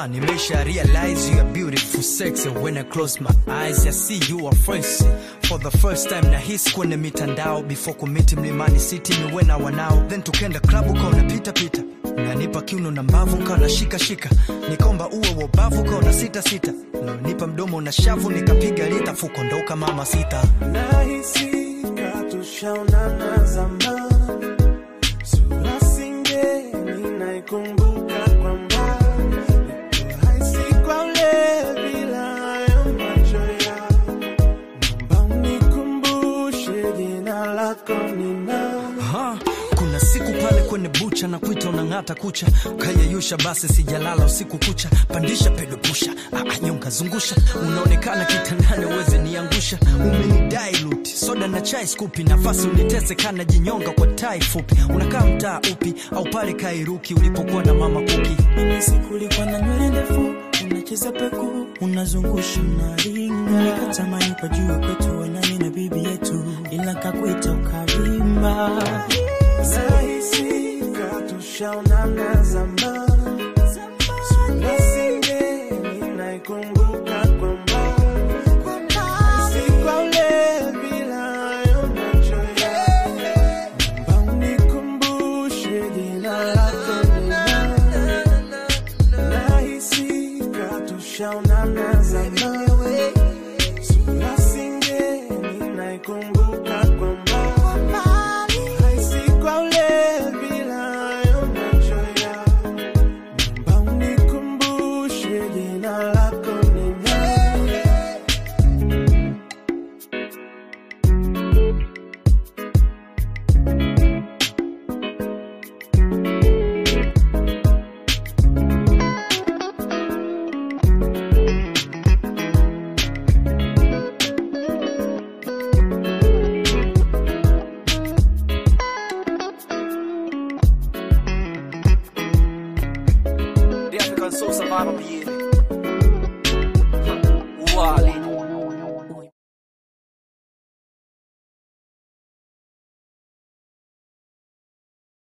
Ah, nimesha realize you are beautiful sexy when I close my eyes I see you are fresh for the first time na hisi kwenye mitandao before kumiti mlimani city niwe na wanao then tukenda klabu kaona pita pita nanipa kiuno na mbavu kawa na shika shika nikomba uwe wobavu kawa na sita sita nipa mdomo na shavu nikapiga lita fuko ndoka mama sita nahisi katushaonana zamani, sura singeni naikumbuka kwa mbali, nikuhisi kwa ule bila hayo macho yao, naomba unikumbushe jina lako ni nani? Aha, kuna siku pale kwenye bucha na kuita unang'ata kucha ukayeyusha basi sijalala usiku kucha pandisha pedo pusha ah, nyonga zungusha unaonekana kitandani uweze niangusha umenidai luti soda na chai skupi nafasi unitese kana jinyonga kwa tai fupi unakaa mtaa upi au pale kairuki ulipokuwa na mama kuki Mimi siku ulikuwa na nywele ndefu, unacheza peku, unazungusha unaringa, nikatamani kwa juu kwetu wanani na bibi yetu, ila kakuita ukavimba. Nahisi katushaonana zamani, sura singeni naikumbuka kwa mbali, nahisi kwa ule bila hayo macho yao, naomba unikumbushe jina lako ni nani? Nahisi katushaonana zamani, sura singeni naikumbuka kwa mbali, nahisi kwa ule bila hayo macho yao, naomba unikumbushe jina lako ni nani? The African Soul Survival